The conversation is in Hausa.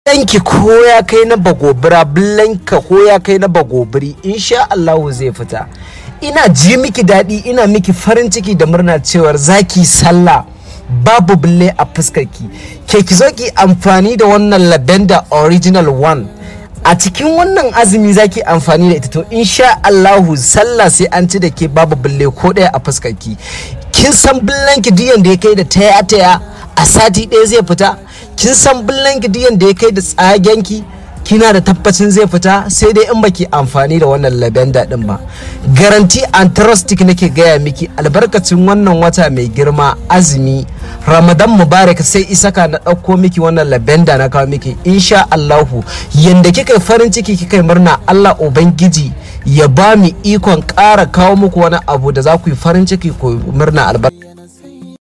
Bulanki ko ya kai na bagobira bulanka ko ya kai na bagobiri insha Allahu zai fita ina ji miki daɗi ina miki farin ciki da murna cewar zaki sallah babu bulle a fuskarki ke ki zo ki amfani da wannan lavender original one a cikin wannan azumi zaki amfani da ita to insha Allahu sallah sai an ci da ke babu bulle ko ɗaya a fuskarki kin san bullanki duk yanda ya kai da taya taya a sati ɗaya zai fita kin san bullanki duk yanda ya kai da tsagenki kina da tabbacin zai fita sai dai in baki amfani da wannan lavender din ba garanti antrustic nake gaya miki albarkacin wannan wata mai girma azumi ramadan mubarak sai isaka na ɗauko miki wannan lavender na kawo miki insha allahu yanda kika farin ciki kika murna allah ubangiji ya ba mu ikon ƙara kawo muku wani abu da za ku yi farin ciki ku murna albarka